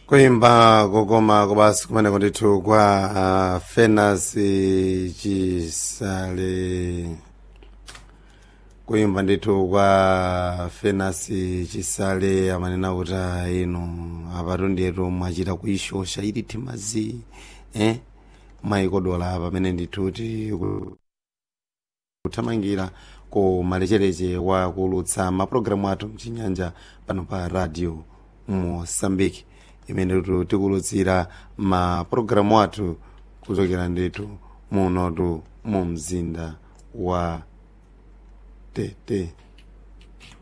kuimba kokoma kubasi kumeneko ndithu kwa uh, fenas chisale kuimba ndithu kwa fenas chisale amanena kuti "Ah, inu apatu ndiyetu mwachita kuishosha ili timazi eh? mwayikodola pamene ndithu ti ku- kuthamangira ku malechereche wa kulutsa mapulogalamu athu mchinyanja pano pa radio mosambiki imene tu tikulutsira mapulogalamu athu kuchokera ndithu munotu mu mzinda wa tete